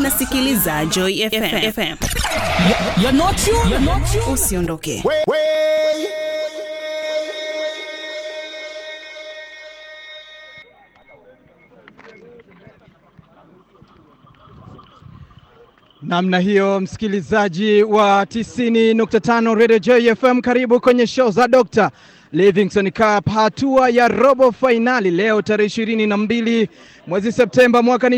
unasikiliza Joy FM. FM. You're not you. You're not you. Usiondoke. Way, way. Namna hiyo, msikilizaji wa 90.5 Radio Joy FM, karibu kwenye show za Dr. Livingstone Cup, hatua ya robo fainali leo tarehe ishirini na mbili mwezi Septemba mwaka ni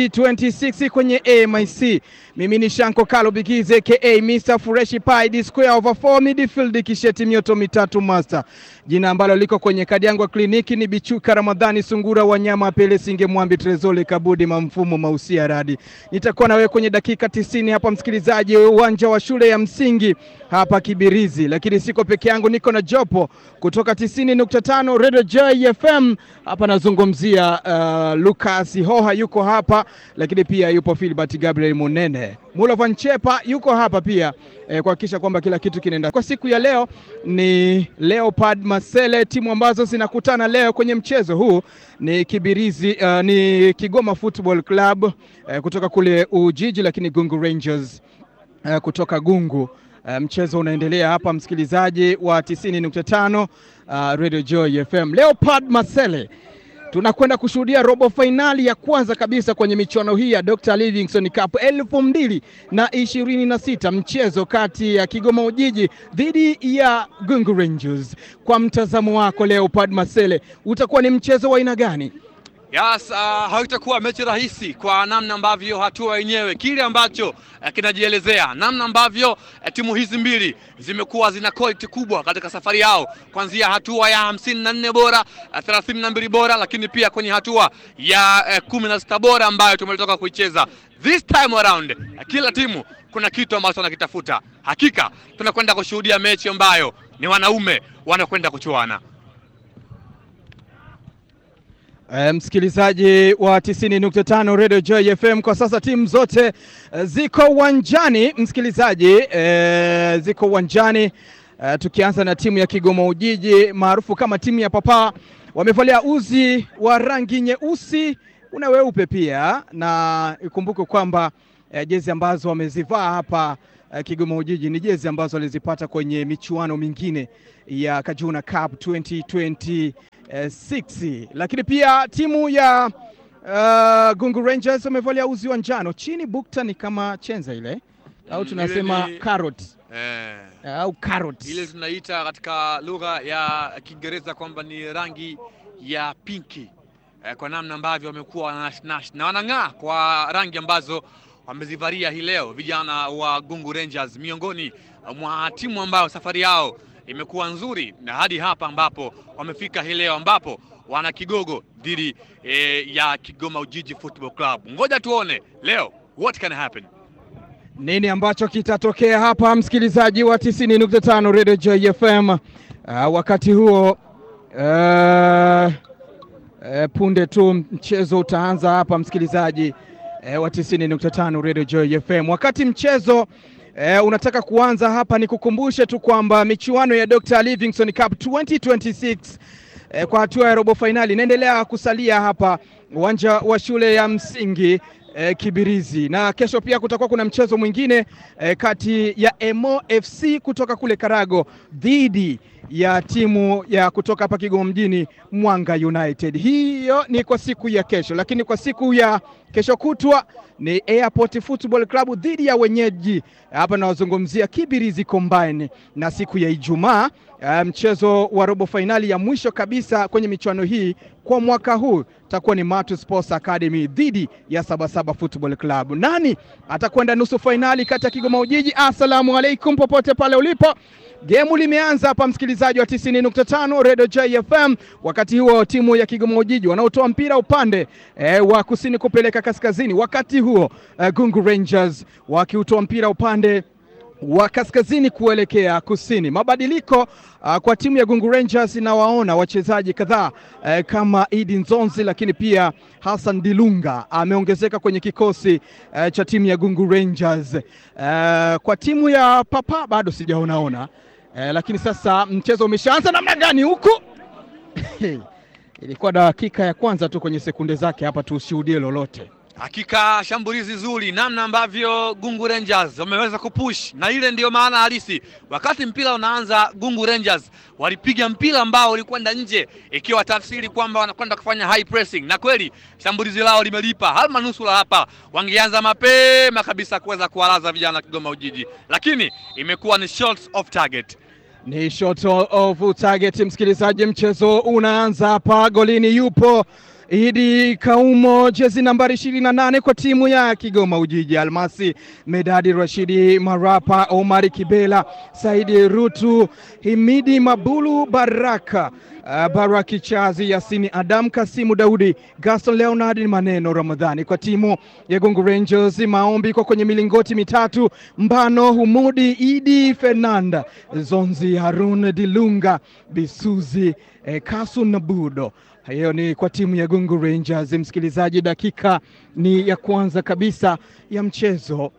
2026 kwenye AMIC. Mimi ni Shanko Kalo Bigize ka Mr Fresh Pie the square over 4 midfield kisheti mioto mitatu master. Jina ambalo liko kwenye kadi yangu ya kliniki ni Bichuka Ramadhani Sungura Wanyama Pele Singe Mwambi Trezole Kabudi Mamfumo Mausia Radi. Nitakuwa na wewe kwenye dakika tisini hapa msikilizaji, uwanja wa shule ya msingi hapa Kibirizi, lakini siko peke yangu, niko na jopo kutoka 90.5 Radio Joy FM. Hapa nazungumzia uh, Lucas Hoha yuko hapa, lakini pia yupo Philbert Gabriel Munene. Mulovan Chepa yuko hapa pia eh, kuhakikisha kwamba kila kitu kinaenda. Kwa siku ya leo ni Leopard Masele, timu ambazo zinakutana leo kwenye mchezo huu ni Kibirizi, uh, ni Kigoma Football Club eh, kutoka kule Ujiji, lakini Gungu Rangers eh, kutoka Gungu. Uh, mchezo unaendelea hapa msikilizaji wa 90.5 uh, Radio Joy FM. Leopard Masele tunakwenda kushuhudia robo fainali ya kwanza kabisa kwenye michuano hii ya Dr. Livingstone Cup elfu mbili na ishirini na sita mchezo kati ya Kigoma Ujiji dhidi ya Gungu Rangers. Kwa mtazamo wako Leopard Masele, utakuwa ni mchezo wa aina gani? Yes, uh, haitakuwa mechi rahisi kwa namna ambavyo hatua yenyewe kile ambacho uh, kinajielezea namna ambavyo uh, timu hizi mbili zimekuwa zina quality kubwa katika safari yao kuanzia hatua ya hamsini na nne bora uh, thelathini na mbili bora, lakini pia kwenye hatua ya uh, kumi na sita bora ambayo tumetoka kuicheza this time around. Uh, kila timu kuna kitu ambacho wanakitafuta. Hakika tunakwenda kushuhudia mechi ambayo ni wanaume wanakwenda kuchuana. E, msikilizaji wa 90.5 Radio Joy FM, kwa sasa timu zote e, ziko uwanjani msikilizaji, e, ziko uwanjani e, tukianza na timu ya Kigoma Ujiji maarufu kama timu ya Papa, wamevalia uzi wa rangi nyeusi una weupe pia, na ikumbuke kwamba e, jezi ambazo wamezivaa hapa e, Kigoma Ujiji ni jezi ambazo walizipata kwenye michuano mingine ya Kajuna Cup 2020 6 lakini pia timu ya uh, Gungu Rangers wamevalia uzi wa njano chini, bukta ni kama chenza ile au Mm, tunasema ile ni- carrot Eh. au carrot ile tunaita katika lugha ya Kiingereza kwamba ni rangi ya pinki eh, kwa namna ambavyo wamekuwa wanashnash na wanang'aa kwa rangi ambazo wamezivalia hii leo vijana wa Gungu Rangers, miongoni mwa timu ambayo safari yao imekuwa nzuri na hadi hapa ambapo wamefika hii leo ambapo wana kigogo dhidi eh, ya Kigoma Ujiji Football Club. Ngoja tuone leo what can happen. nini ambacho kitatokea hapa, msikilizaji wa 90.5 Radio Joy FM. Uh, wakati huo uh, uh, punde tu mchezo utaanza hapa, msikilizaji uh, wa 90.5 Radio Joy FM. Wakati mchezo uh, unataka kuanza hapa, nikukumbushe tu kwamba michuano ya Dr. Livingstone Cup 2026 eh, kwa hatua ya robo fainali inaendelea kusalia hapa uwanja wa shule ya msingi eh, Kibirizi, na kesho pia kutakuwa kuna mchezo mwingine eh, kati ya Emo FC kutoka kule Karago dhidi ya timu ya kutoka hapa Kigoma mjini Mwanga United. Hiyo ni kwa siku ya kesho, lakini kwa siku ya kesho kutwa ni Airport Football Club dhidi ya wenyeji hapa nawazungumzia Kibirizi Combine, na siku ya Ijumaa eh, mchezo wa robo fainali ya mwisho kabisa kwenye michuano hii kwa mwaka huu itakuwa ni Matu Sports Academy dhidi ya Sabasaba Football Club. Nani atakwenda nusu fainali kati ya Kigoma Ujiji? Assalamu alaikum popote pale ulipo. Gemu limeanza hapa, msikilizaji wa 90.5 Radio J FM. Wakati huo timu ya Kigoma Ujiji wanaotoa mpira upande e, wa kusini kupeleka kaskazini, wakati huo e, Gungu Rangers wakiutoa mpira upande wa kaskazini kuelekea kusini. Mabadiliko uh, kwa timu ya Gungu Rangers inawaona wachezaji kadhaa uh, kama Idi Nzonzi, lakini pia Hassan Dilunga ameongezeka kwenye kikosi uh, cha timu ya Gungu Rangers. Uh, kwa timu ya Papa bado sijaonaona uh, lakini sasa mchezo umeshaanza namna gani huku? Ilikuwa dakika ya kwanza tu kwenye sekunde zake hapa, tushuhudie lolote. Hakika shambulizi zuri, namna ambavyo Gungu Rangers wameweza kupush, na ile ndiyo maana halisi. Wakati mpira unaanza, Gungu Rangers walipiga mpira ambao ulikwenda nje, ikiwa tafsiri kwamba wanakwenda kufanya high pressing, na kweli shambulizi lao limelipa. Halma nusura hapa wangeanza mapema kabisa kuweza kuwalaza vijana Kigoma Ujiji, lakini imekuwa ni shots off target. Ni shot of target, msikilizaji. Mchezo unaanza hapa, golini yupo Idi Kaumo, jezi nambari ishirini na nane kwa timu ya Kigoma Ujiji. Almasi Medadi, Rashidi Marapa, Omari Kibela, Saidi Rutu, Himidi Mabulu, Baraka uh, Baraki Chazi, Yasini Adam, Kasimu Daudi, Gaston Leonard Maneno Ramadhani kwa timu ya Gungu Rangers. Maombi kwa kwenye milingoti mitatu, Mbano Humudi, Idi Fernanda, Zonzi Harun Dilunga, Bisuzi eh, Kasu na Budo hiyo ni kwa timu ya Gungu Rangers. Msikilizaji, dakika ni ya kwanza kabisa ya mchezo.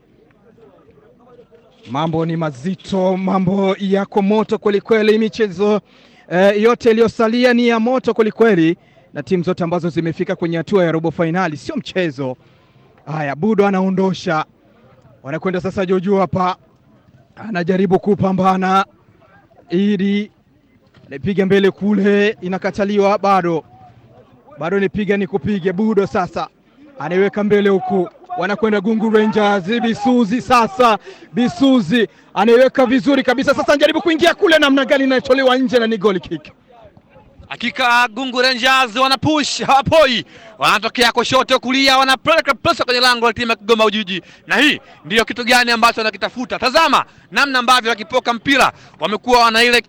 Mambo ni mazito, mambo yako moto kwelikweli. Michezo eh, yote iliyosalia ni ya moto kwelikweli, na timu zote ambazo zimefika kwenye hatua ya robo fainali sio mchezo. Haya, Budo anaondosha, wanakwenda sasa. Jojo hapa anajaribu kupambana, ili anapiga mbele kule, inakataliwa bado bado nipiga ni kupige. Budo sasa anaiweka mbele huku, wanakwenda Gungu Rangers. Bisuzi sasa, Bisuzi anaiweka vizuri kabisa sasa, anajaribu kuingia kule, namna gani inayotolewa nje na ni goal kick. Hakika Gungu Rangers wanapush, hawapoi, wanatokea kushoto, kulia, wanapeleka pesa kwenye lango la timu ya Kigoma Ujiji, na hii ndiyo kitu gani ambacho wanakitafuta. Tazama namna ambavyo wakipoka mpira wamekuwa wana ile